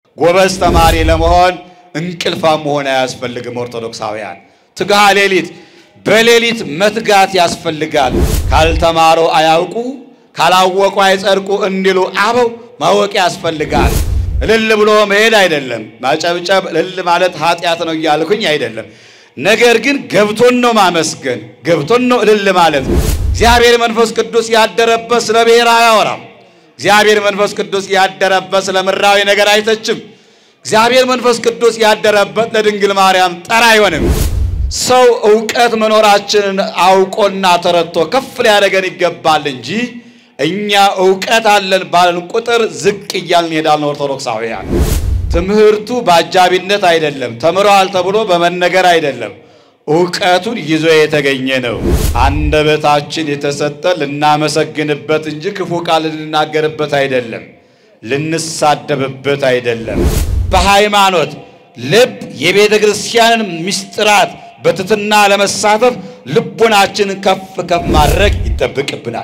ጎበዝ ተማሪ ለመሆን እንቅልፋም መሆን አያስፈልግም። ኦርቶዶክሳውያን ትግሃ ሌሊት በሌሊት መትጋት ያስፈልጋል። ካልተማሩ አያውቁ ካላወቁ አይጸድቁ እንዲሉ አበው ማወቅ ያስፈልጋል። እልል ብሎ መሄድ አይደለም፣ ማጨብጨብ እልል ማለት ኃጢአት ነው እያልኩኝ አይደለም። ነገር ግን ገብቶን ነው ማመስገን፣ ገብቶን ነው እልል ማለት። እግዚአብሔር መንፈስ ቅዱስ ያደረበት ስለ ብሔር አያወራም። እግዚአብሔር መንፈስ ቅዱስ ያደረበት ስለ ምድራዊ ነገር አይተችም። እግዚአብሔር መንፈስ ቅዱስ ያደረበት ለድንግል ማርያም ጠር አይሆንም። ሰው እውቀት መኖራችንን አውቆና ተረድቶ ከፍ ሊያደርገን ይገባል እንጂ እኛ እውቀት አለን ባለን ቁጥር ዝቅ እያልን እንሄዳለን። ኦርቶዶክሳውያን ትምህርቱ በአጃቢነት አይደለም፣ ተምረዋል ተብሎ በመነገር አይደለም፣ እውቀቱን ይዞ የተገኘ ነው። አንደበታችን የተሰጠ ልናመሰግንበት እንጂ ክፉ ቃል ልንናገርበት አይደለም፣ ልንሳደብበት አይደለም። በሃይማኖት ልብ የቤተ ክርስቲያንን ምስጢራት በትትና ለመሳተፍ ልቡናችንን ከፍ ከፍ ማድረግ ይጠብቅብናል።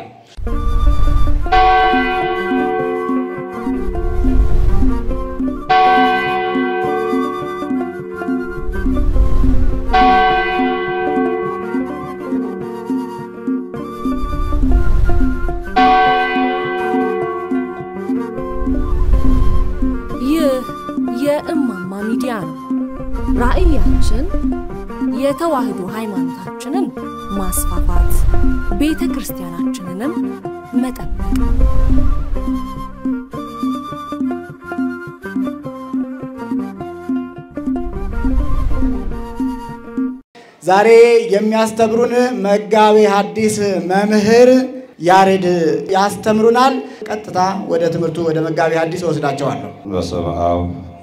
ይህ የእማማ ሚዲያ ነው። ራዕያችን የተዋህዶ ሃይማኖታችንን ማስፋፋት፣ ቤተ ክርስቲያናችንንም መጠበቅ ዛሬ የሚያስተምሩን መጋቤ ሐዲስ መምህር ያሬድ ያስተምሩናል። ቀጥታ ወደ ትምህርቱ ወደ መጋቤ ሐዲስ ወስዳቸዋለሁ። በስመ አብ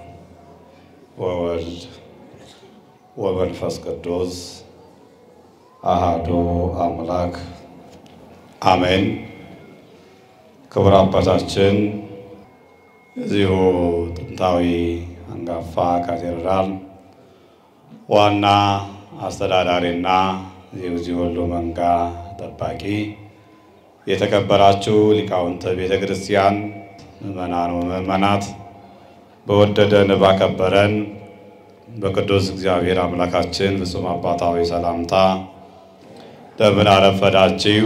ወወልድ ወመንፈስ ቅዱስ አሃዱ አምላክ አሜን። ክቡር አባታችን እዚሁ ጥንታዊ አንጋፋ ካቴድራል ዋና አስተዳዳሪና የዚህ ሁሉ መንጋ ጠባቂ፣ የተከበራችሁ ሊቃውንተ ቤተ ክርስቲያን ምእመናን ወምእመናት በወደደን ባከበረን በቅዱስ እግዚአብሔር አምላካችን ፍጹም አባታዊ ሰላምታ እንደምን አረፈዳችሁ?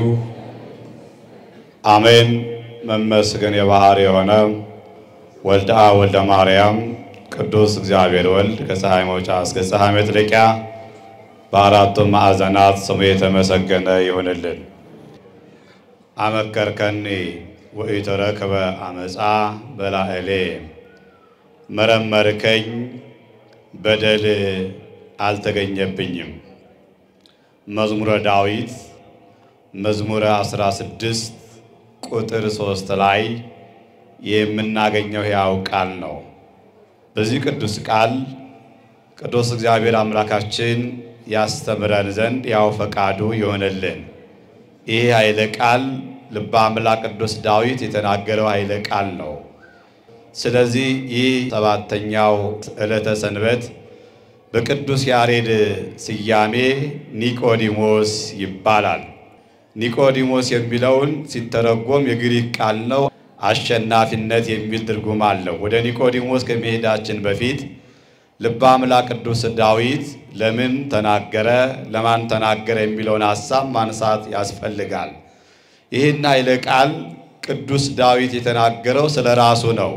አሜን። መመስገን የባህር የሆነ ወልደ አብ ወልደ ማርያም ቅዱስ እግዚአብሔር ወልድ ከፀሐይ መውጫ እስከ ፀሐይ መጥለቂያ በአራቱም ማዕዘናት ስሙ የተመሰገነ ይሁንልን። አመከርከኒ ወኢተረክበ አመፃ በላዕሌ መረመርከኝ በደል አልተገኘብኝም። መዝሙረ ዳዊት መዝሙረ 16 ቁጥር 3 ላይ የምናገኘው ሕያው ቃል ነው። በዚህ ቅዱስ ቃል ቅዱስ እግዚአብሔር አምላካችን ያስተምረን ዘንድ ያው ፈቃዱ ይሆንልን። ይህ ኃይለ ቃል ልበ አምላክ ቅዱስ ዳዊት የተናገረው ኃይለ ቃል ነው። ስለዚህ ይህ ሰባተኛው ዕለተ ሰንበት በቅዱስ ያሬድ ስያሜ ኒቆዲሞስ ይባላል። ኒቆዲሞስ የሚለውን ሲተረጎም የግሪክ ቃል ነው። አሸናፊነት የሚል ትርጉም አለው። ወደ ኒቆዲሞስ ከመሄዳችን በፊት ልበ አምላክ ቅዱስ ዳዊት ለምን ተናገረ፣ ለማን ተናገረ የሚለውን ሐሳብ ማንሳት ያስፈልጋል። ይህን ኃይለ ቃል ቅዱስ ዳዊት የተናገረው ስለ ራሱ ነው።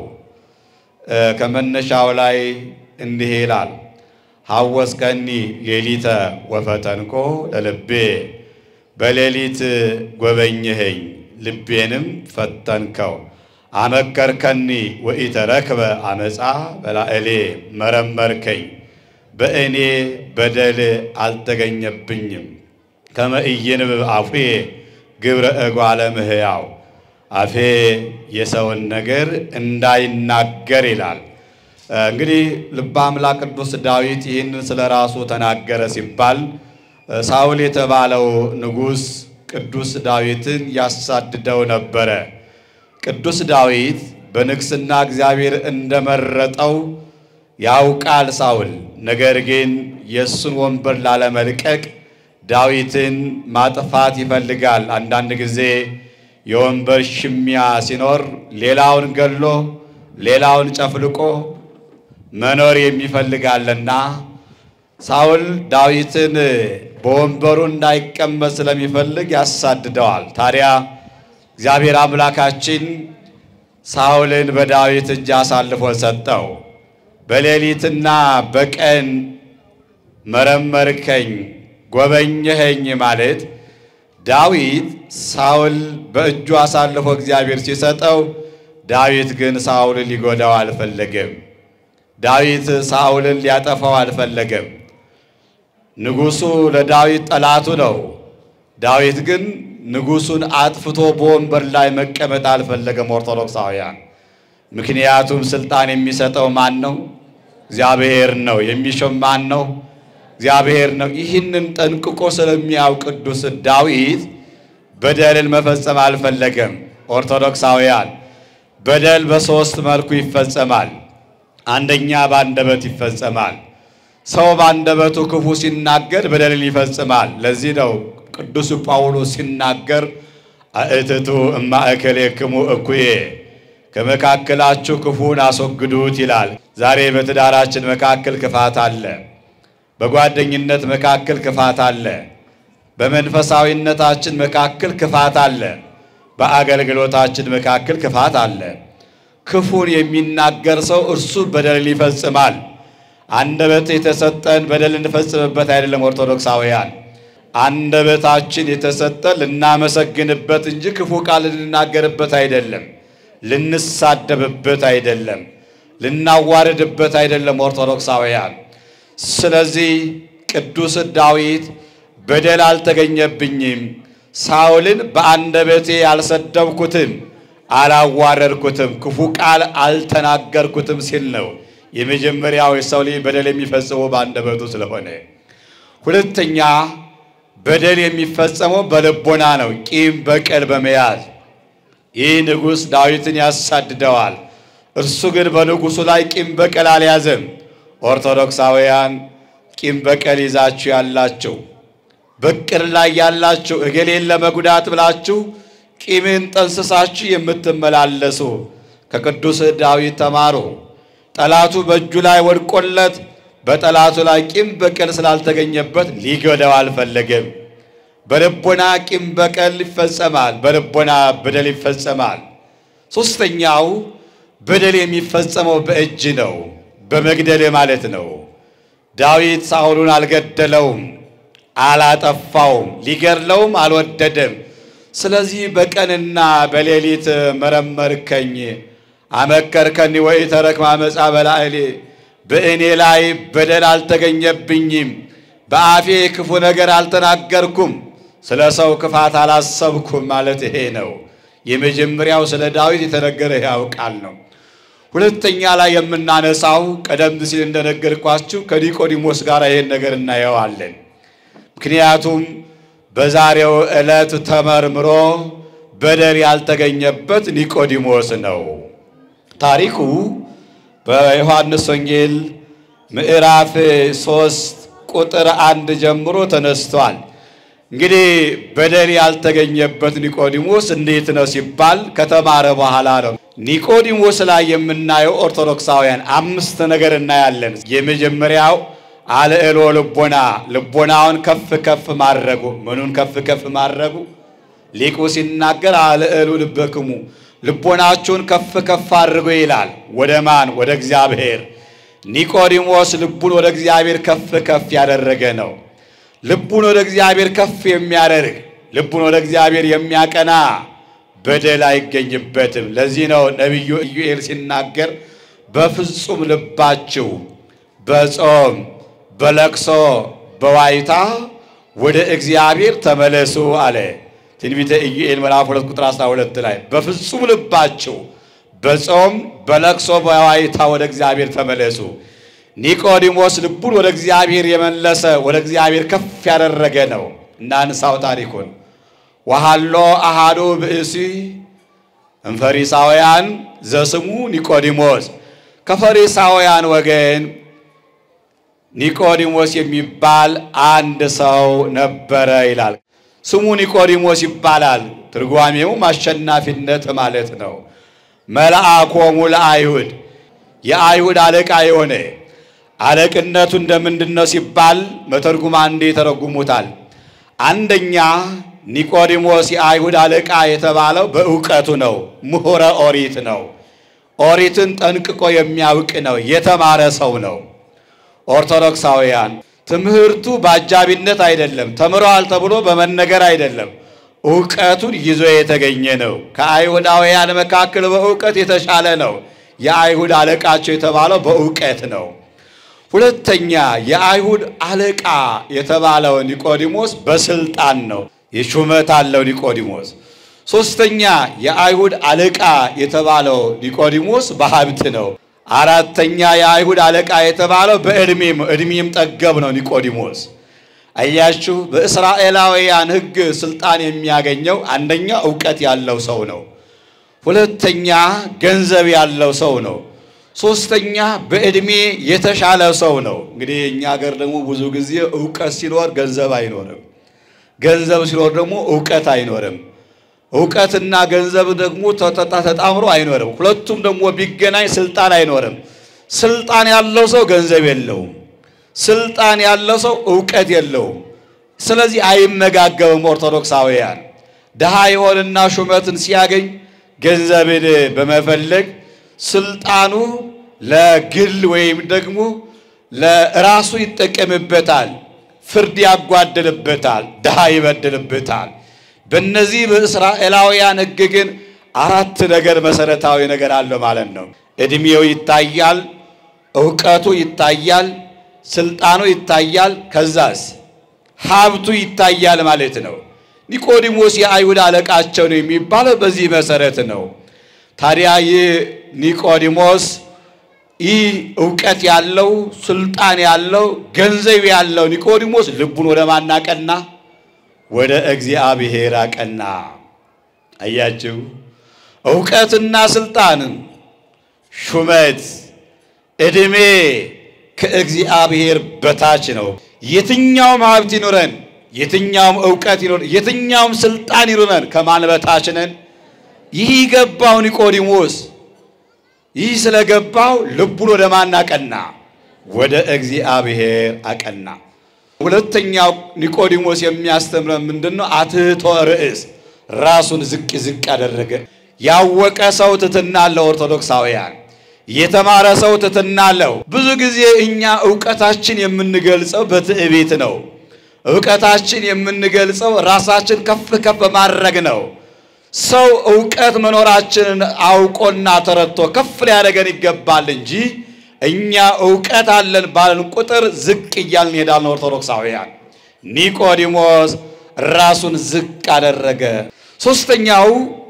ከመነሻው ላይ እንዲህ ይላል፣ ሐወስከኒ ሌሊተ ወፈተንኮ ለልቤ፣ በሌሊት ጎበኘኸኝ ልቤንም ፈተንከው። አመከርከኒ ወኢተረክበ አመፃ በላዕሌ፣ መረመርከኝ በእኔ በደል አልተገኘብኝም። ከመ ኢይንብብ አፉየ ግብረ እጓለ እምህያው አፌ የሰውን ነገር እንዳይናገር ይላል። እንግዲህ ልበ አምላክ ቅዱስ ዳዊት ይህንን ስለ ራሱ ተናገረ ሲባል ሳውል የተባለው ንጉሥ ቅዱስ ዳዊትን ያሳድደው ነበረ። ቅዱስ ዳዊት በንግስና እግዚአብሔር እንደመረጠው ያውቃል ሳውል። ነገር ግን የእሱን ወንበር ላለመልቀቅ ዳዊትን ማጥፋት ይፈልጋል። አንዳንድ ጊዜ የወንበር ሽሚያ ሲኖር ሌላውን ገሎ ሌላውን ጨፍልቆ መኖር የሚፈልጋልና ሳውል ዳዊትን በወንበሩ እንዳይቀመጥ ስለሚፈልግ ያሳድደዋል። ታዲያ እግዚአብሔር አምላካችን ሳውልን በዳዊት እጅ አሳልፎ ሰጠው። በሌሊትና በቀን መረመርከኝ፣ ጎበኘኸኝ ማለት ዳዊት ሳውል በእጁ አሳልፎ እግዚአብሔር ሲሰጠው፣ ዳዊት ግን ሳውልን ሊጎዳው አልፈለገም። ዳዊት ሳውልን ሊያጠፋው አልፈለገም። ንጉሡ ለዳዊት ጠላቱ ነው። ዳዊት ግን ንጉሡን አጥፍቶ በወንበር ላይ መቀመጥ አልፈለገም። ኦርቶዶክሳውያን፣ ምክንያቱም ስልጣን የሚሰጠው ማን ነው? እግዚአብሔር ነው። የሚሾም ማን ነው? እግዚአብሔር ነው። ይህንን ጠንቅቆ ስለሚያውቅ ቅዱስ ዳዊት በደልን መፈጸም አልፈለገም። ኦርቶዶክሳውያን፣ በደል በሦስት መልኩ ይፈጸማል። አንደኛ በአንደበት ይፈጸማል። ሰው በአንደበቱ ክፉ ሲናገር በደልን ይፈጽማል። ለዚህ ነው ቅዱስ ጳውሎስ ሲናገር አእትቱ እማእከሌክሙ እኩዬ ከመካከላችሁ ክፉን አስወግዱት ይላል። ዛሬ በትዳራችን መካከል ክፋት አለ። በጓደኝነት መካከል ክፋት አለ። በመንፈሳዊነታችን መካከል ክፋት አለ። በአገልግሎታችን መካከል ክፋት አለ። ክፉን የሚናገር ሰው እርሱ በደልን ይፈጽማል። አንደበት የተሰጠን በደል እንፈጽምበት አይደለም። ኦርቶዶክሳውያን አንደበታችን የተሰጠን ልናመሰግንበት እንጂ ክፉ ቃል ልንናገርበት አይደለም። ልንሳደብበት አይደለም። ልናዋርድበት አይደለም። ኦርቶዶክሳውያን ስለዚህ ቅዱስ ዳዊት በደል አልተገኘብኝም፣ ሳውልን በአንደበቴ አልሰደብኩትም፣ አላዋረድኩትም፣ ክፉ ቃል አልተናገርኩትም ሲል ነው። የመጀመሪያው የሰው ልጅ በደል የሚፈጽመው በአንደበቱ ስለሆነ፣ ሁለተኛ በደል የሚፈጸመው በልቦና ነው፣ ቂም በቀል በመያዝ ይህ ንጉሥ ዳዊትን ያሳድደዋል። እርሱ ግን በንጉሡ ላይ ቂም በቀል አልያዘም። ኦርቶዶክሳውያን ቂም በቀል ይዛችሁ ያላችሁ በቅር ላይ ያላችሁ እገሌን ለመጉዳት ብላችሁ ቂምን ጠንስሳችሁ የምትመላለሱ ከቅዱስ ዳዊት ተማሩ። ጠላቱ በእጁ ላይ ወድቆለት በጠላቱ ላይ ቂም በቀል ስላልተገኘበት ሊጎዳው አልፈለገም። በልቦና ቂም በቀል ይፈጸማል። በልቦና በደል ይፈጸማል። ሦስተኛው በደል የሚፈጸመው በእጅ ነው፣ በመግደል ማለት ነው። ዳዊት ሳኦልን አልገደለውም፣ አላጠፋውም፣ ሊገድለውም አልወደደም። ስለዚህ በቀንና በሌሊት መረመርከኝ፣ አመከርከኒ ወይ ተረክማ መጻ በላዕሌ በእኔ ላይ በደል አልተገኘብኝም፣ በአፌ ክፉ ነገር አልተናገርኩም፣ ስለ ሰው ክፋት አላሰብኩም ማለት ይሄ ነው። የመጀመሪያው ስለ ዳዊት የተነገረ ያው ቃል ነው። ሁለተኛ ላይ የምናነሳው ቀደም ሲል እንደነገርኳችሁ ከኒቆዲሞስ ጋር ይሄን ነገር እናየዋለን። ምክንያቱም በዛሬው ዕለት ተመርምሮ በደል ያልተገኘበት ኒቆዲሞስ ነው። ታሪኩ በዮሐንስ ወንጌል ምዕራፍ ሶስት ቁጥር አንድ ጀምሮ ተነስቷል። እንግዲህ በደል ያልተገኘበት ኒቆዲሞስ እንዴት ነው ሲባል ከተማረ በኋላ ነው። ኒቆዲሞስ ላይ የምናየው ኦርቶዶክሳውያን አምስት ነገር እናያለን። የመጀመሪያው አልዕሎ ልቦና፣ ልቦናውን ከፍ ከፍ ማድረጉ። ምኑን ከፍ ከፍ ማድረጉ? ሊቁ ሲናገር አልዕሉ ልበክሙ፣ ልቦናችሁን ከፍ ከፍ አድርጎ ይላል። ወደ ማን? ወደ እግዚአብሔር። ኒቆዲሞስ ልቡን ወደ እግዚአብሔር ከፍ ከፍ ያደረገ ነው። ልቡን ወደ እግዚአብሔር ከፍ የሚያደርግ ልቡን ወደ እግዚአብሔር የሚያቀና በደል አይገኝበትም። ለዚህ ነው ነቢዩ ኢዩኤል ሲናገር በፍጹም ልባችሁ በጾም በለቅሶ በዋይታ ወደ እግዚአብሔር ተመለሱ አለ። ትንቢተ ኢዩኤል ምዕራፍ 2 ቁጥር 12 ላይ በፍጹም ልባችሁ በጾም በለቅሶ በዋይታ ወደ እግዚአብሔር ተመለሱ። ኒቆዲሞስ ልቡን ወደ እግዚአብሔር የመለሰ ወደ እግዚአብሔር ከፍ ያደረገ ነው። እናንሳው ታሪኩን። ወሃሎ አሃዱ ብእሲ እምፈሪሳውያን ዘስሙ ኒቆዲሞስ፣ ከፈሪሳውያን ወገን ኒቆዲሞስ የሚባል አንድ ሰው ነበረ ይላል። ስሙ ኒቆዲሞስ ይባላል። ትርጓሜውም አሸናፊነት ማለት ነው። መልአኮሙ ለአይሁድ የአይሁድ አለቃ የሆነ አለቅነቱ እንደምንድን ነው ሲባል መተርጉማን እንዲህ ይተረጉሙታል። አንደኛ ኒቆዲሞስ የአይሁድ አለቃ የተባለው በእውቀቱ ነው። ምሁረ ኦሪት ነው። ኦሪትን ጠንቅቆ የሚያውቅ ነው። የተማረ ሰው ነው። ኦርቶዶክሳውያን ትምህርቱ በአጃቢነት አይደለም፣ ተምረዋል ተብሎ በመነገር አይደለም። እውቀቱን ይዞ የተገኘ ነው። ከአይሁዳውያን መካከል በእውቀት የተሻለ ነው። የአይሁድ አለቃቸው የተባለው በእውቀት ነው። ሁለተኛ የአይሁድ አለቃ የተባለው ኒቆዲሞስ በስልጣን ነው። የሹመት አለው ኒቆዲሞስ። ሶስተኛ የአይሁድ አለቃ የተባለው ኒቆዲሞስ በሀብት ነው። አራተኛ የአይሁድ አለቃ የተባለው በዕድሜም ዕድሜም ጠገብ ነው ኒቆዲሞስ። አያችሁ፣ በእስራኤላውያን ሕግ ስልጣን የሚያገኘው አንደኛ እውቀት ያለው ሰው ነው። ሁለተኛ ገንዘብ ያለው ሰው ነው። ሶስተኛ በዕድሜ የተሻለ ሰው ነው። እንግዲህ እኛ ሀገር ደግሞ ብዙ ጊዜ እውቀት ሲኖር ገንዘብ አይኖርም፣ ገንዘብ ሲኖር ደግሞ እውቀት አይኖርም። እውቀትና ገንዘብ ደግሞ ተጣምሮ አይኖርም። ሁለቱም ደግሞ ቢገናኝ ስልጣን አይኖርም። ስልጣን ያለው ሰው ገንዘብ የለውም። ስልጣን ያለው ሰው እውቀት የለውም። ስለዚህ አይመጋገብም። ኦርቶዶክሳውያን ድሃ የሆንና ሹመትን ሲያገኝ ገንዘብን በመፈለግ ስልጣኑ ለግል ወይም ደግሞ ለራሱ ይጠቀምበታል። ፍርድ ያጓድልበታል፣ ድሃ ይበድልበታል። በእነዚህ በእስራኤላውያን ሕግ ግን አራት ነገር መሰረታዊ ነገር አለ ማለት ነው። ዕድሜው ይታያል፣ እውቀቱ ይታያል፣ ስልጣኑ ይታያል፣ ከዛስ ሀብቱ ይታያል ማለት ነው። ኒቆዲሞስ የአይሁድ አለቃቸው ነው የሚባለው በዚህ መሰረት ነው። ታዲያ ይህ ኒቆዲሞስ ይህ እውቀት ያለው ስልጣን ያለው ገንዘብ ያለው ኒቆዲሞስ ልቡን ወደ ማን አቀና? ወደ እግዚአብሔር አቀና። አያችሁ፣ እውቀትና ስልጣን፣ ሹመት፣ ዕድሜ ከእግዚአብሔር በታች ነው። የትኛውም ሀብት ይኑረን፣ የትኛውም እውቀት ይኑረን፣ የትኛውም ስልጣን ይኑረን ከማን በታች ነን? ይህ ገባው ኒቆዲሞስ። ይህ ስለገባው ልቡን ወደ ማን አቀና? ወደ እግዚአብሔር አቀና። ሁለተኛው ኒቆዲሞስ የሚያስተምረን ምንድን ነው? አትህቶ ርእስ፣ ራሱን ዝቅ ዝቅ አደረገ። ያወቀ ሰው ትሕትና አለው። ኦርቶዶክሳውያን የተማረ ሰው ትሕትና አለው። ብዙ ጊዜ እኛ እውቀታችን የምንገልጸው በትዕቢት ነው። እውቀታችን የምንገልጸው ራሳችን ከፍ ከፍ በማድረግ ነው። ሰው እውቀት መኖራችንን አውቆና ተረድቶ ከፍ ሊያደርገን ይገባል እንጂ እኛ እውቀት አለን ባለን ቁጥር ዝቅ እያልን እንሄዳለን። ኦርቶዶክሳውያን ኒቆዲሞስ ራሱን ዝቅ አደረገ። ሶስተኛው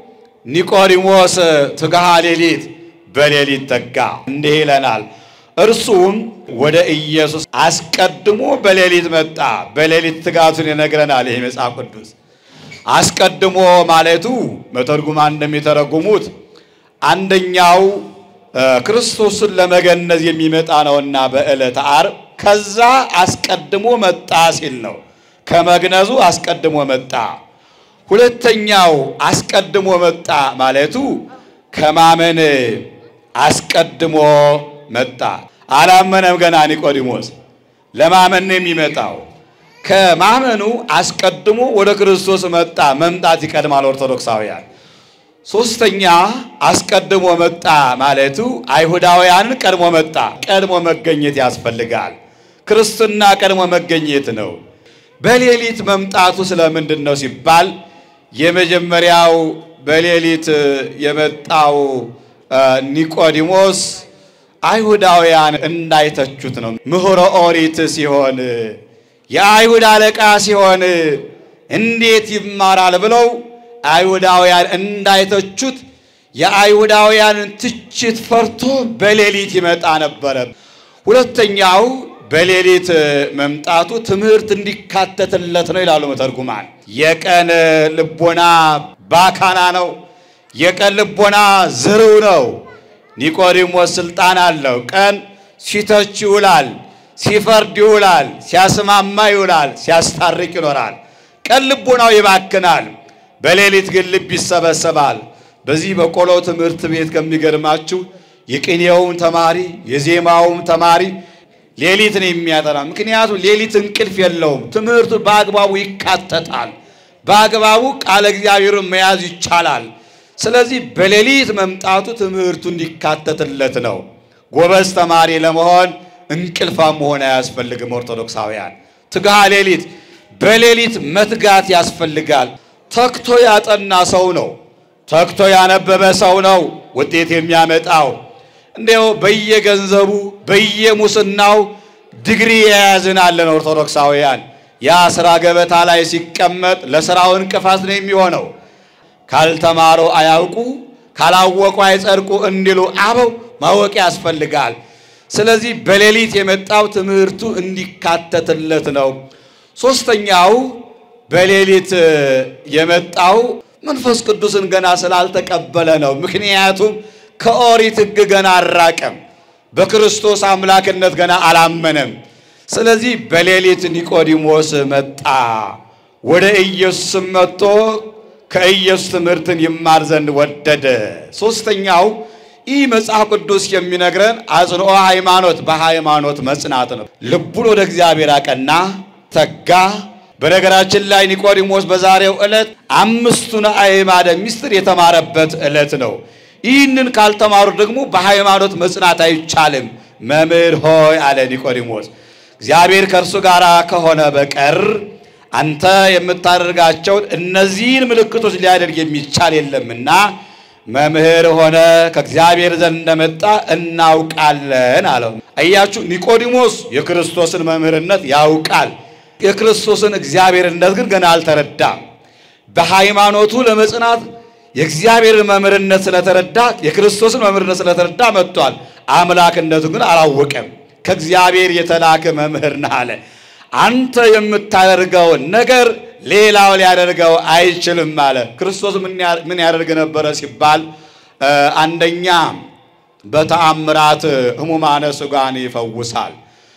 ኒቆዲሞስ ትግሃ ሌሊት በሌሊት ተጋ። እንዲህ ይለናል። እርሱም ወደ ኢየሱስ አስቀድሞ በሌሊት መጣ። በሌሊት ትጋቱን ይነግረናል ይህ መጽሐፍ ቅዱስ። አስቀድሞ ማለቱ መተርጉማን እንደሚተረጉሙት አንደኛው ክርስቶስን ለመገነዝ የሚመጣ ነውና በዕለተ ዓርብ ከዛ አስቀድሞ መጣ ሲል ነው። ከመግነዙ አስቀድሞ መጣ። ሁለተኛው አስቀድሞ መጣ ማለቱ ከማመን አስቀድሞ መጣ። አላመነም ገና ኒቆዲሞስ። ለማመን ነው የሚመጣው። ከማመኑ አስቀድሞ ወደ ክርስቶስ መጣ። መምጣት ይቀድማል። ኦርቶዶክሳውያን ሶስተኛ አስቀድሞ መጣ ማለቱ አይሁዳውያንን ቀድሞ መጣ። ቀድሞ መገኘት ያስፈልጋል። ክርስትና ቀድሞ መገኘት ነው። በሌሊት መምጣቱ ስለምንድን ነው ሲባል የመጀመሪያው በሌሊት የመጣው ኒቆዲሞስ አይሁዳውያን እንዳይተቹት ነው። ምሁረ ኦሪት ሲሆን የአይሁድ አለቃ ሲሆን እንዴት ይማራል ብለው አይሁዳውያን እንዳይተቹት የአይሁዳውያንን ትችት ፈርቶ በሌሊት ይመጣ ነበረ። ሁለተኛው በሌሊት መምጣቱ ትምህርት እንዲካተትለት ነው ይላሉ መተርጉማን። የቀን ልቦና ባካና ነው። የቀን ልቦና ዝርው ነው። ኒቆዲሞስ ስልጣን አለው። ቀን ሲተች ይውላል፣ ሲፈርድ ይውላል፣ ሲያስማማ ይውላል፣ ሲያስታርቅ ይኖራል። ቀን ልቦናው ይባክናል። በሌሊት ግን ልብ ይሰበሰባል። በዚህ በቆሎ ትምህርት ቤት ከሚገርማችሁ የቅኔውም ተማሪ የዜማውም ተማሪ ሌሊት ነው የሚያጠና። ምክንያቱም ሌሊት እንቅልፍ የለውም። ትምህርቱ በአግባቡ ይካተታል። በአግባቡ ቃለ እግዚአብሔርን መያዝ ይቻላል። ስለዚህ በሌሊት መምጣቱ ትምህርቱ እንዲካተትለት ነው። ጎበዝ ተማሪ ለመሆን እንቅልፋም መሆን አያስፈልግም። ኦርቶዶክሳውያን ትግሃ ሌሊት በሌሊት መትጋት ያስፈልጋል። ተግቶ ያጠና ሰው ነው፣ ተግቶ ያነበበ ሰው ነው ውጤት የሚያመጣው። እንዲያው በየገንዘቡ በየሙስናው ዲግሪ የያዝን አለን ኦርቶዶክሳውያን። ያ ስራ ገበታ ላይ ሲቀመጥ ለስራው እንቅፋት ነው የሚሆነው። ካልተማሩ አያውቁ ካላወቁ አይጸድቁ እንዲሉ አበው ማወቅ ያስፈልጋል። ስለዚህ በሌሊት የመጣው ትምህርቱ እንዲካተትለት ነው። ሶስተኛው በሌሊት የመጣው መንፈስ ቅዱስን ገና ስላልተቀበለ ነው። ምክንያቱም ከኦሪት ሕግ ገና አልራቀም፣ በክርስቶስ አምላክነት ገና አላመነም። ስለዚህ በሌሊት ኒቆዲሞስ መጣ። ወደ ኢየሱስም መጥቶ ከኢየሱስ ትምህርትን ይማር ዘንድ ወደደ። ሶስተኛው ይህ መጽሐፍ ቅዱስ የሚነግረን አጽንኦ ሃይማኖት፣ በሃይማኖት መጽናት ነው። ልቡን ወደ እግዚአብሔር አቀና፣ ተጋ። በነገራችን ላይ ኒቆዲሞስ በዛሬው ዕለት አምስቱን አዕማደ ምስጢር የተማረበት ዕለት ነው። ይህንን ካልተማሩ ደግሞ በሃይማኖት መጽናት አይቻልም። መምህር ሆይ አለ ኒቆዲሞስ፣ እግዚአብሔር ከእርሱ ጋር ከሆነ በቀር አንተ የምታደርጋቸውን እነዚህን ምልክቶች ሊያደርግ የሚቻል የለምና መምህር ሆነ ከእግዚአብሔር ዘንድ እንደመጣ እናውቃለን አለው። አያችሁ፣ ኒቆዲሞስ የክርስቶስን መምህርነት ያውቃል። የክርስቶስን እግዚአብሔርነት ግን ገና አልተረዳም። በሃይማኖቱ ለመጽናት የእግዚአብሔርን መምህርነት ስለተረዳ የክርስቶስን መምህርነት ስለተረዳ መጥቷል። አምላክነቱ ግን አላወቀም። ከእግዚአብሔር የተላከ መምህር ነህ አለ። አንተ የምታደርገውን ነገር ሌላው ሊያደርገው አይችልም አለ። ክርስቶስ ምን ያደርግ ነበረ ሲባል አንደኛ በተአምራት ሕሙማነ ሥጋን ይፈውሳል።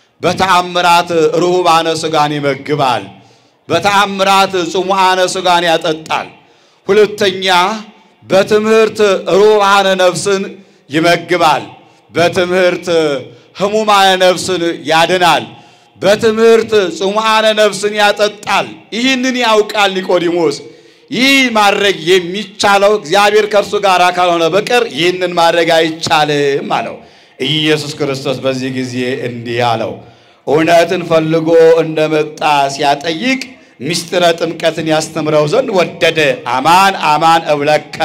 በተአምራት ርሁባነ ሥጋን ይመግባል። በተአምራት ጽሙዓነ ሥጋን ያጠጣል። ሁለተኛ በትምህርት ርሁባነ ነፍስን ይመግባል። በትምህርት ሕሙማነ ነፍስን ያድናል። በትምህርት ጽሙዓነ ነፍስን ያጠጣል። ይህንን ያውቃል ኒቆዲሞስ። ይህ ማድረግ የሚቻለው እግዚአብሔር ከእርሱ ጋር ካልሆነ በቀር ይህንን ማድረግ አይቻልም አለው። ኢየሱስ ክርስቶስ በዚህ ጊዜ እንዲህ አለው፣ እውነትን ፈልጎ እንደመጣ ሲያጠይቅ ምስጢረ ጥምቀትን ያስተምረው ዘንድ ወደደ። አማን አማን እብለከ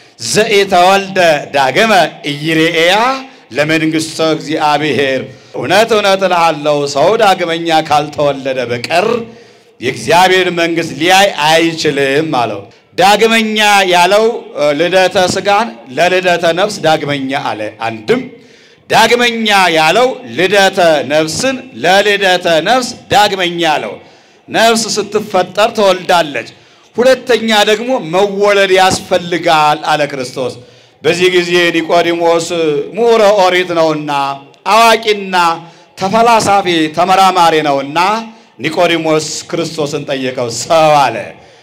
ዘኢተወልደ ዳግመ ኢይሬኤያ ለመንግሥተ እግዚአብሔር እውነት እውነት እልሃለሁ ሰው ዳግመኛ ካልተወለደ በቀር የእግዚአብሔር መንግሥት ሊያይ አይችልም አለው። ዳግመኛ ያለው ልደተ ሥጋን ለልደተ ነፍስ ዳግመኛ አለ። አንድም ዳግመኛ ያለው ልደተ ነፍስን ለልደተ ነፍስ ዳግመኛ አለው። ነፍስ ስትፈጠር ትወልዳለች። ሁለተኛ ደግሞ መወለድ ያስፈልጋል አለ ክርስቶስ። በዚህ ጊዜ ኒቆዲሞስ ምሁረ ኦሪት ነውና አዋቂና ተፈላሳፊ ተመራማሪ ነውና ኒቆዲሞስ ክርስቶስን ጠየቀው። ሰው አለ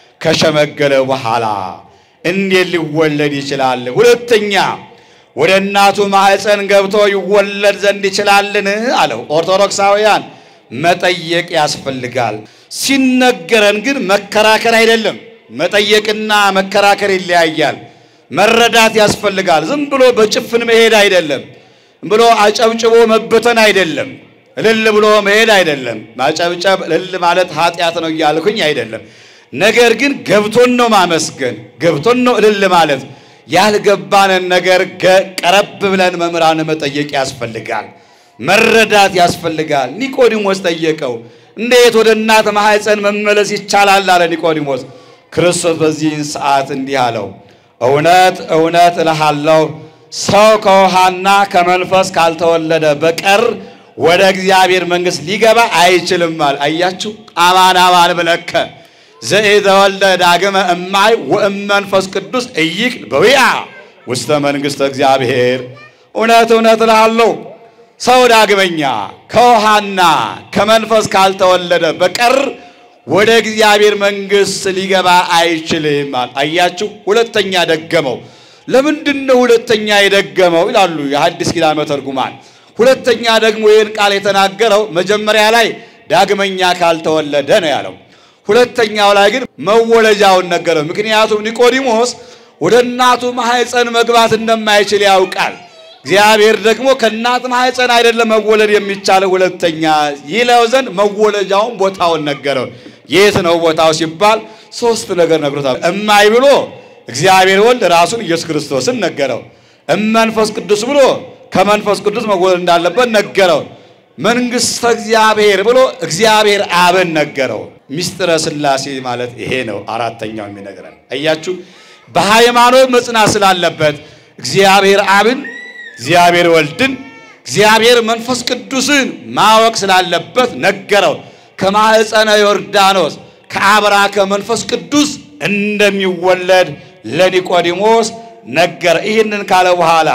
ከሸመገለ በኋላ እንዴት ሊወለድ ይችላል? ሁለተኛ ወደ እናቱ ማኅፀን ገብቶ ይወለድ ዘንድ ይችላልን? አለው። ኦርቶዶክሳውያን መጠየቅ ያስፈልጋል። ሲነገረን ግን መከራከር አይደለም። መጠየቅና መከራከር ይለያያል። መረዳት ያስፈልጋል። ዝም ብሎ በጭፍን መሄድ አይደለም። ብሎ አጨብጭቦ መበተን አይደለም። እልል ብሎ መሄድ አይደለም። ማጨብጨብ እልል ማለት ኃጢአት ነው እያልኩኝ አይደለም። ነገር ግን ገብቶን ነው ማመስገን፣ ገብቶን ነው እልል ማለት። ያልገባንን ነገር ቀረብ ብለን መምህራን መጠየቅ ያስፈልጋል። መረዳት ያስፈልጋል። ኒቆዲሞስ ጠየቀው። እንዴት ወደ እናት ማኅፀን መመለስ ይቻላል? አለ ኒቆዲሞስ። ክርስቶስ በዚህን ሰዓት እንዲህ አለው፣ እውነት እውነት እልሃለሁ ሰው ከውሃና ከመንፈስ ካልተወለደ በቀር ወደ እግዚአብሔር መንግሥት ሊገባ አይችልም። አለ። አያችሁ፣ አማን አማን ብለከ ዘኢተወልደ ዳግመ እማይ ወእመንፈስ ቅዱስ እይክል በዊአ ውስተ መንግሥተ እግዚአብሔር። እውነት እውነት እልሃለሁ ሰው ዳግመኛ ከውሃና ከመንፈስ ካልተወለደ በቀር ወደ እግዚአብሔር መንግሥት ሊገባ አይችልም። አያችሁ፣ ሁለተኛ ደገመው። ለምንድን ነው ሁለተኛ የደገመው ይላሉ የሐዲስ ኪዳን መተርጉማን። ሁለተኛ ደግሞ ይህን ቃል የተናገረው መጀመሪያ ላይ ዳግመኛ ካልተወለደ ነው ያለው። ሁለተኛው ላይ ግን መወለጃውን ነገረው። ምክንያቱም ኒቆዲሞስ ወደ እናቱ ማኅፀን መግባት እንደማይችል ያውቃል። እግዚአብሔር ደግሞ ከእናት ማኅፀን አይደለም መወለድ የሚቻለው ሁለተኛ ይለው ዘንድ መወለጃውን ቦታውን ነገረው። የት ነው ቦታው ሲባል ሶስት ነገር ነግሮታል። እማይ ብሎ እግዚአብሔር ወልድ ራሱን ኢየሱስ ክርስቶስን ነገረው። እመንፈስ ቅዱስ ብሎ ከመንፈስ ቅዱስ መወለድ እንዳለበት ነገረው። መንግሥተ እግዚአብሔር ብሎ እግዚአብሔር አብን ነገረው። ሚስጥረ ሥላሴ ማለት ይሄ ነው። አራተኛው የሚነግረን አያችሁ፣ በሃይማኖት መጽናት ስላለበት እግዚአብሔር አብን፣ እግዚአብሔር ወልድን፣ እግዚአብሔር መንፈስ ቅዱስን ማወቅ ስላለበት ነገረው። ከማኅፀነ ዮርዳኖስ ከአብራ ከመንፈስ ቅዱስ እንደሚወለድ ለኒቆዲሞስ ነገረ። ይህንን ካለ በኋላ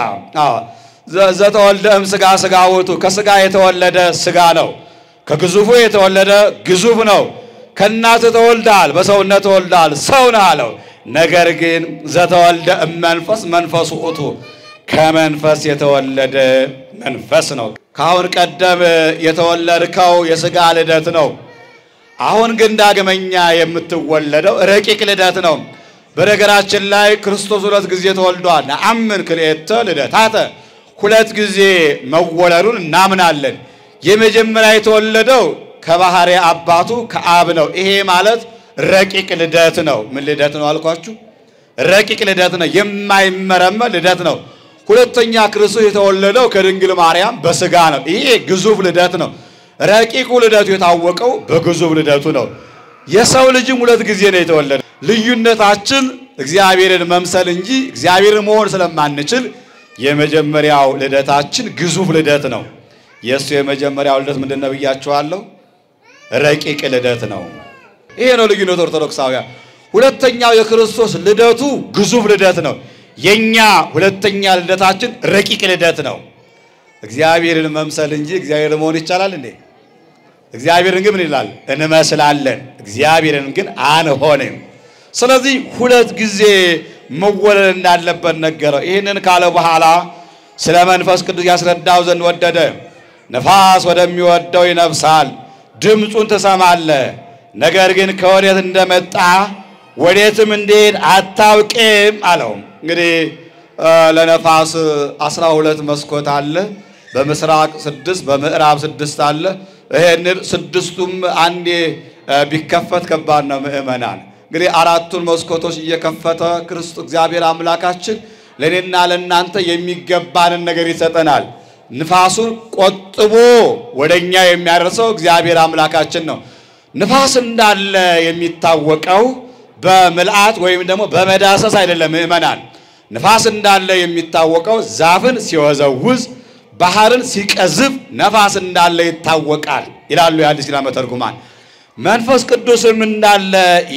ዘተወልደ እም ሥጋ ሥጋ ውእቱ ከሥጋ የተወለደ ሥጋ ነው። ከግዙፉ የተወለደ ግዙፍ ነው። ከእናት ተወልዳል፣ በሰውነት ተወልዳል፣ ሰው ነህ አለው። ነገር ግን ዘተወልደ እም መንፈስ መንፈስ ውእቱ ከመንፈስ የተወለደ መንፈስ ነው። ከአሁን ቀደም የተወለድከው የሥጋ ልደት ነው። አሁን ግን ዳግመኛ የምትወለደው ረቂቅ ልደት ነው። በነገራችን ላይ ክርስቶስ ሁለት ጊዜ ተወልዷል። ነአምን ክልኤተ ልደታተ ሁለት ጊዜ መወለዱን እናምናለን። የመጀመሪያ የተወለደው ከባህሪ አባቱ ከአብ ነው። ይሄ ማለት ረቂቅ ልደት ነው። ምን ልደት ነው አልኳችሁ? ረቂቅ ልደት ነው። የማይመረመር ልደት ነው። ሁለተኛ ክርስቶስ የተወለደው ከድንግል ማርያም በሥጋ ነው። ይሄ ግዙፍ ልደት ነው። ረቂቁ ልደቱ የታወቀው በግዙፍ ልደቱ ነው። የሰው ልጅም ሁለት ጊዜ ነው የተወለደ። ልዩነታችን እግዚአብሔርን መምሰል እንጂ እግዚአብሔርን መሆን ስለማንችል የመጀመሪያው ልደታችን ግዙፍ ልደት ነው። የእሱ የመጀመሪያው ልደት ምንድን ነው ብያችኋለሁ? ረቂቅ ልደት ነው። ይሄ ነው ልዩነት ኦርቶዶክሳውያን። ሁለተኛው የክርስቶስ ልደቱ ግዙፍ ልደት ነው። የኛ ሁለተኛ ልደታችን ረቂቅ ልደት ነው። እግዚአብሔርን መምሰል እንጂ እግዚአብሔርን መሆን ይቻላል እንዴ? እግዚአብሔርን ግን ምን ይላል? እንመስላለን። እግዚአብሔርን ግን አንሆንም። ስለዚህ ሁለት ጊዜ መወለድ እንዳለበት ነገረው። ይህንን ካለ በኋላ ስለ መንፈስ ቅዱስ ያስረዳው ዘንድ ወደደ። ነፋስ ወደሚወደው ይነፍሳል፣ ድምፁን ትሰማለህ፣ ነገር ግን ከወዴት እንደመጣ ወዴትም እንደሄድ አታውቅም አለው። እንግዲህ ለነፋስ አስራ ሁለት መስኮት አለ። በምስራቅ ስድስት በምዕራብ ስድስት አለ። ይሄንን ስድስቱም አንዴ ቢከፈት ከባድ ነው ምእመናን። እንግዲህ አራቱን መስኮቶች እየከፈተ ክርስቶስ እግዚአብሔር አምላካችን ለእኔና ለእናንተ የሚገባንን ነገር ይሰጠናል። ንፋሱን ቆጥቦ ወደኛ የሚያደርሰው እግዚአብሔር አምላካችን ነው። ንፋስ እንዳለ የሚታወቀው በምልአት ወይም ደግሞ በመዳሰስ አይደለም ምእመናን። ንፋስ እንዳለ የሚታወቀው ዛፍን ሲወዘውዝ ባህርን ሲቀዝፍ ነፋስ እንዳለ ይታወቃል ይላሉ የአዲስ ኪዳን መተርጉማን። መንፈስ ቅዱስም እንዳለ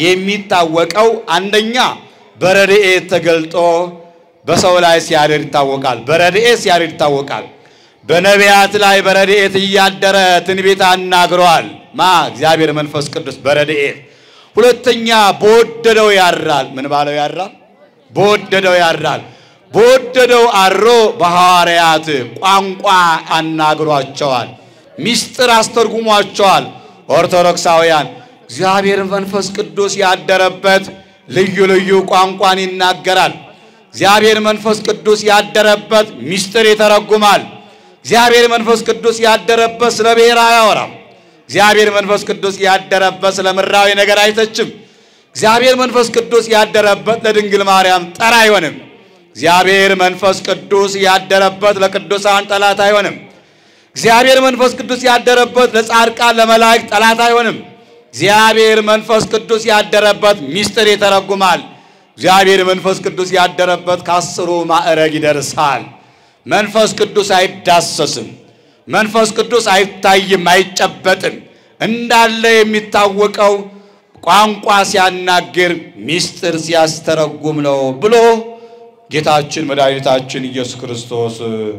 የሚታወቀው አንደኛ በረድኤት ተገልጦ በሰው ላይ ሲያድር ይታወቃል። በረድኤት ሲያድር ይታወቃል። በነቢያት ላይ በረድኤት እያደረ ትንቢት አናግሯል። ማ እግዚአብሔር መንፈስ ቅዱስ በረድኤት ሁለተኛ በወደደው ያድራል። ምን ባለው ያድራል? በወደደው ያድራል። በወደደው አድሮ በሐዋርያት ቋንቋ አናግሯቸዋል። ምስጢር አስተርጉሟቸዋል። ኦርቶዶክሳውያን እግዚአብሔር መንፈስ ቅዱስ ያደረበት ልዩ ልዩ ቋንቋን ይናገራል። እግዚአብሔር መንፈስ ቅዱስ ያደረበት ምስጢር ይተረጉማል። እግዚአብሔር መንፈስ ቅዱስ ያደረበት ስለ ብሔር አያወራም። እግዚአብሔር መንፈስ ቅዱስ ያደረበት ስለ ምድራዊ ነገር አይተችም። እግዚአብሔር መንፈስ ቅዱስ ያደረበት ለድንግል ማርያም ጠር አይሆንም። እግዚአብሔር መንፈስ ቅዱስ ያደረበት ለቅዱሳን ጠላት አይሆንም። እግዚአብሔር መንፈስ ቅዱስ ያደረበት ለጻድቃን ለመላእክት ጠላት አይሆንም። እግዚአብሔር መንፈስ ቅዱስ ያደረበት ምስጢር ይተረጉማል። እግዚአብሔር መንፈስ ቅዱስ ያደረበት ከአስሩ ማዕረግ ይደርሳል። መንፈስ ቅዱስ አይዳሰስም። መንፈስ ቅዱስ አይታይም፣ አይጨበጥም። እንዳለ የሚታወቀው ቋንቋ ሲያናግር ምስጢር ሲያስተረጉም ነው ብሎ ጌታችን መድኃኒታችን ኢየሱስ ክርስቶስ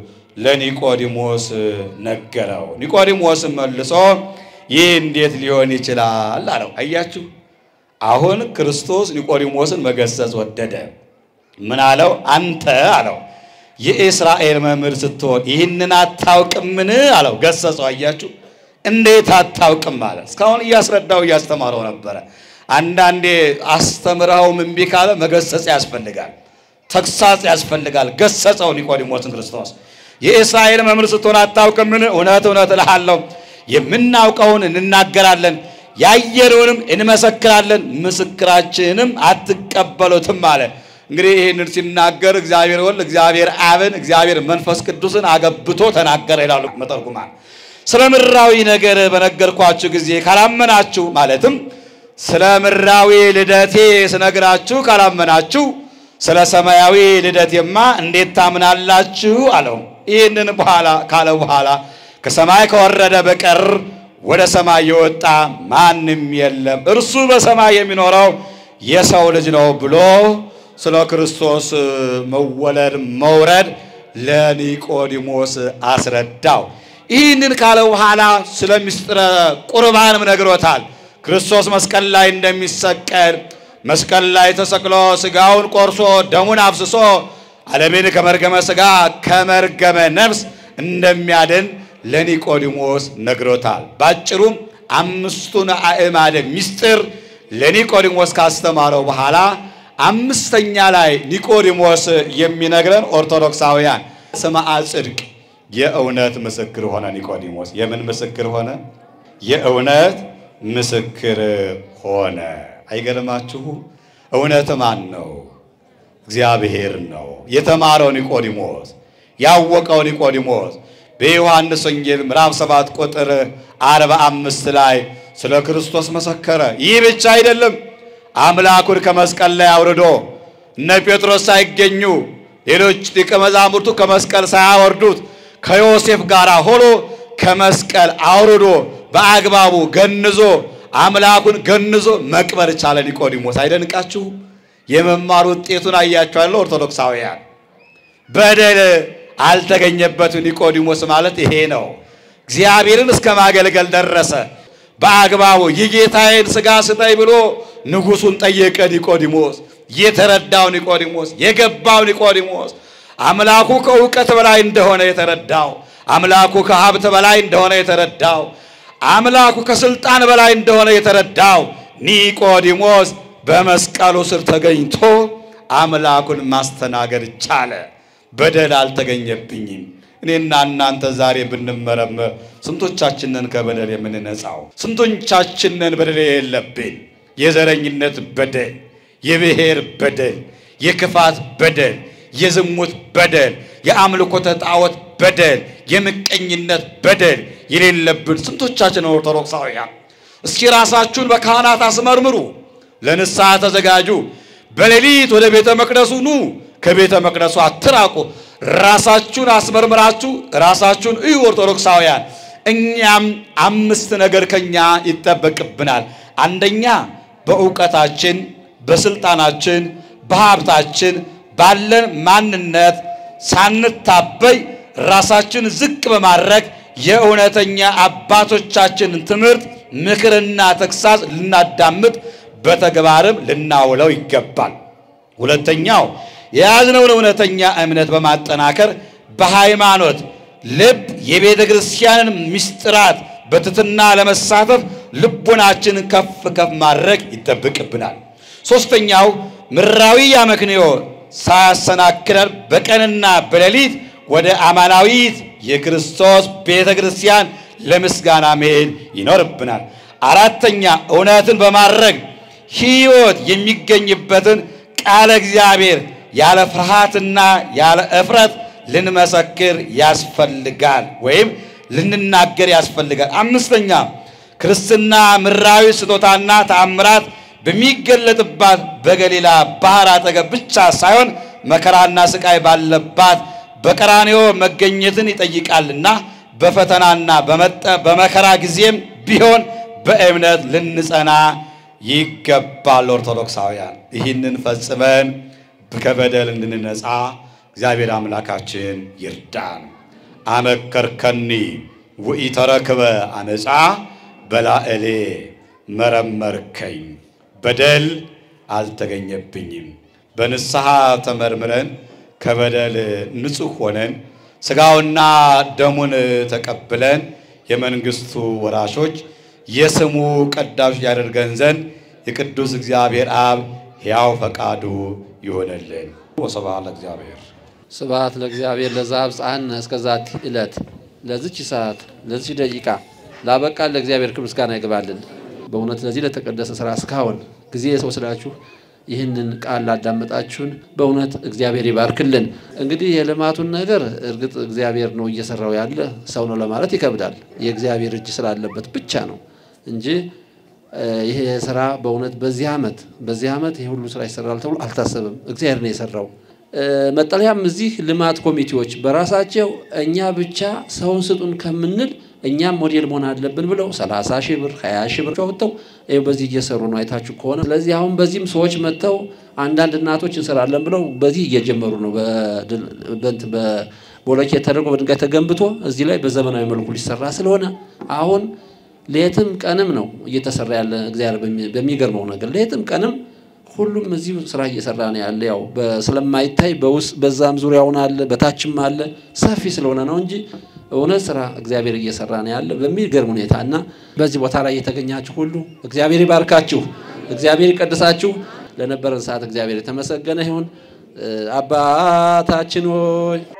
ለኒቆዲሞስ ነገረው። ኒቆዲሞስም መልሶ ይህ እንዴት ሊሆን ይችላል አለው። አያችሁ፣ አሁን ክርስቶስ ኒቆዲሞስን መገሰጽ ወደደ። ምን አለው? አንተ አለው የእስራኤል መምህር ስትሆን ይህንን አታውቅምን አለው። ገሰጸው። አያችሁ እንዴት አታውቅም አለ። እስካሁን እያስረዳው እያስተማረው ነበረ። አንዳንዴ አስተምረውም እምቢ ካለ መገሰጽ ያስፈልጋል፣ ተግሳጽ ያስፈልጋል። ገሰጸው ኒቆዲሞስን ክርስቶስ። የእስራኤል መምህር ስትሆን አታውቅምን? እውነት እውነት እልሃለሁ የምናውቀውን እንናገራለን ያየነውንም እንመሰክራለን፣ ምስክራችንም አትቀበሉትም አለ። እንግዲህ ይህንን ሲናገር እግዚአብሔር ወልድ እግዚአብሔር አብን እግዚአብሔር መንፈስ ቅዱስን አገብቶ ተናገረ ይላሉ መተርጉማን። ስለ ምድራዊ ነገር በነገርኳችሁ ጊዜ ካላመናችሁ ማለትም ስለ ምድራዊ ልደቴ ስነግራችሁ ካላመናችሁ ስለ ሰማያዊ ልደቴማ እንዴት ታምናላችሁ? አለው። ይህንን በኋላ ካለ በኋላ ከሰማይ ከወረደ በቀር ወደ ሰማይ የወጣ ማንም የለም፣ እርሱ በሰማይ የሚኖረው የሰው ልጅ ነው ብሎ ስለ ክርስቶስ መወለድ መውረድ ለኒቆዲሞስ አስረዳው። ይህንን ካለ በኋላ ስለ ምስጢረ ቁርባንም ነግሮታል። ክርስቶስ መስቀል ላይ እንደሚሰቀል መስቀል ላይ ተሰቅሎ ስጋውን ቆርሶ ደሙን አፍስሶ ዓለምን ከመርገመ ስጋ ከመርገመ ነፍስ እንደሚያድን ለኒቆዲሞስ ነግሮታል። ባጭሩም አምስቱን አእማደ ምስጢር ለኒቆዲሞስ ካስተማረው በኋላ አምስተኛ ላይ ኒቆዲሞስ የሚነግረን ኦርቶዶክሳውያን ስምዐ ጽድቅ የእውነት ምስክር ሆነ። ኒቆዲሞስ የምን ምስክር ሆነ? የእውነት ምስክር ሆነ። አይገርማችሁ? እውነት ማን ነው? እግዚአብሔር ነው። የተማረው ኒቆዲሞስ ያወቀው ኒቆዲሞስ በዮሐንስ ወንጌል ምዕራፍ 7 ቁጥር 45 ላይ ስለ ክርስቶስ መሰከረ። ይህ ብቻ አይደለም፣ አምላኩን ከመስቀል ላይ አውርዶ እነ ጴጥሮስ ሳይገኙ ሌሎች ሊቀ መዛሙርቱ ከመስቀል ሳያወርዱት ከዮሴፍ ጋር ሆኖ ከመስቀል አውርዶ በአግባቡ ገንዞ አምላኩን ገንዞ መቅበር ቻለ ኒቆዲሞስ። አይደንቃችሁ? የመማር ውጤቱን አያችኋለሁ ኦርቶዶክሳውያን በደል አልተገኘበትም። ኒቆዲሞስ ማለት ይሄ ነው። እግዚአብሔርን እስከ ማገልገል ደረሰ። በአግባቡ የጌታዬን ሥጋ ስጠኝ ብሎ ንጉሡን ጠየቀ። ኒቆዲሞስ የተረዳው ኒቆዲሞስ የገባው ኒቆዲሞስ አምላኩ ከእውቀት በላይ እንደሆነ የተረዳው አምላኩ ከሀብት በላይ እንደሆነ የተረዳው አምላኩ ከስልጣን በላይ እንደሆነ የተረዳው ኒቆዲሞስ በመስቀሉ ስር ተገኝቶ አምላኩን ማስተናገድ ቻለ። በደል አልተገኘብኝም። እኔና እናንተ ዛሬ ብንመረመር ስንቶቻችንን ከበደል የምንነጻው? ስንቶቻችንን በደል የለብን? የዘረኝነት በደል፣ የብሔር በደል፣ የክፋት በደል፣ የዝሙት በደል፣ የአምልኮተ ጣዖት በደል፣ የምቀኝነት በደል የሌለብን ስንቶቻችን ኦርቶዶክሳውያን? እስኪ ራሳችሁን በካህናት አስመርምሩ። ለንስሐ ተዘጋጁ። በሌሊት ወደ ቤተ መቅደሱ ኑ። ከቤተ መቅደሱ አትራቁ። ራሳችሁን አስመርምራችሁ ራሳችሁን እዩ። ኦርቶዶክሳውያን እኛም አምስት ነገር ከኛ ይጠበቅብናል። አንደኛ በእውቀታችን፣ በስልጣናችን፣ በሀብታችን ባለን ማንነት ሳንታበይ ራሳችን ዝቅ በማድረግ የእውነተኛ አባቶቻችንን ትምህርት ምክርና ተግሳጽ ልናዳምጥ በተግባርም ልናውለው ይገባል። ሁለተኛው የያዝነውን እውነተኛ እምነት በማጠናከር በሃይማኖት ልብ የቤተ ክርስቲያንን ምስጢራት በትትና ለመሳተፍ ልቡናችንን ከፍ ከፍ ማድረግ ይጠብቅብናል። ሦስተኛው ምድራዊ አመክንዮ ሳያሰናክለን በቀንና በሌሊት ወደ አማናዊት የክርስቶስ ቤተ ክርስቲያን ለምስጋና መሄድ ይኖርብናል። አራተኛ እውነትን በማድረግ ሕይወት የሚገኝበትን ቃለ እግዚአብሔር ያለ ፍርሃትና ያለ እፍረት ልንመሰክር ያስፈልጋል ወይም ልንናገር ያስፈልጋል። አምስተኛ ክርስትና ምድራዊ ስጦታና ተአምራት በሚገለጥባት በገሊላ ባህር አጠገብ ብቻ ሳይሆን መከራና ስቃይ ባለባት በቀራንዮ መገኘትን ይጠይቃልና በፈተናና በመከራ ጊዜም ቢሆን በእምነት ልንጸና ይገባል። ኦርቶዶክሳውያን ይህንን ፈጽመን ከበደል እንድንነጻ እግዚአብሔር አምላካችን ይርዳን። አመከርከኒ ወኢተረክበ አመፃ በላዕሌ መረመርከኝ። በደል አልተገኘብኝም፣ በንስሐ ተመርምረን ከበደል ንጹሕ ሆነን ሥጋውና ደሙን ተቀብለን የመንግሥቱ ወራሾች የስሙ ቀዳሾች ያደርገን ዘንድ የቅዱስ እግዚአብሔር አብ ሕያው ፈቃዱ ይሆነልን። ወስብሐት ለእግዚአብሔር። ስብሐት ለእግዚአብሔር ለዘአብጽሐነ እስከዛቲ ዕለት ለዚች ሰዓት ለዚች ደቂቃ ላበቃን ለእግዚአብሔር ክብር ምስጋና ይግባልን። በእውነት ለዚህ ለተቀደሰ ስራ እስካሁን ጊዜ ወስዳችሁ ይህንን ቃል ላዳመጣችሁን በእውነት እግዚአብሔር ይባርክልን። እንግዲህ የልማቱን ነገር እርግጥ እግዚአብሔር ነው እየሰራው ያለ ሰው ነው ለማለት ይከብዳል። የእግዚአብሔር እጅ ስላለበት ብቻ ነው እንጂ ይሄ ስራ በእውነት በዚህ ዓመት በዚህ ዓመት ይሄ ሁሉ ስራ ይሰራል ተብሎ አልታሰብም። እግዚአብሔር ነው የሰራው። መጠለያም እዚህ ልማት ኮሚቴዎች በራሳቸው እኛ ብቻ ሰውን ስጡን ከምንል እኛም ሞዴል መሆን አለብን ብለው 30 ሺህ ብር 20 ሺህ ብር ወጥተው ይኸው በዚህ እየሰሩ ነው አይታችሁ ከሆነ። ስለዚህ አሁን በዚህም ሰዎች መጥተው አንዳንድ እናቶች እንሰራለን ብለው በዚህ እየጀመሩ ነው። በቦሎኬት ተደርጎ በድንጋይ ተገንብቶ እዚህ ላይ በዘመናዊ መልኩ ሊሰራ ስለሆነ አሁን ሌትም ቀንም ነው እየተሰራ ያለ። እግዚአብሔር በሚገርመው ነገር ሌትም ቀንም ሁሉም እዚሁ ስራ እየሰራ ነው ያለ። ያው ስለማይታይ በውስጥ በዛም ዙሪያውን አለ በታችም አለ ሰፊ ስለሆነ ነው እንጂ እውነት ስራ እግዚአብሔር እየሰራ ነው ያለ በሚገርም ሁኔታ እና በዚህ ቦታ ላይ የተገኛችሁ ሁሉ እግዚአብሔር ይባርካችሁ፣ እግዚአብሔር ይቀድሳችሁ። ለነበረን ሰዓት እግዚአብሔር የተመሰገነ ይሁን። አባታችን ሆይ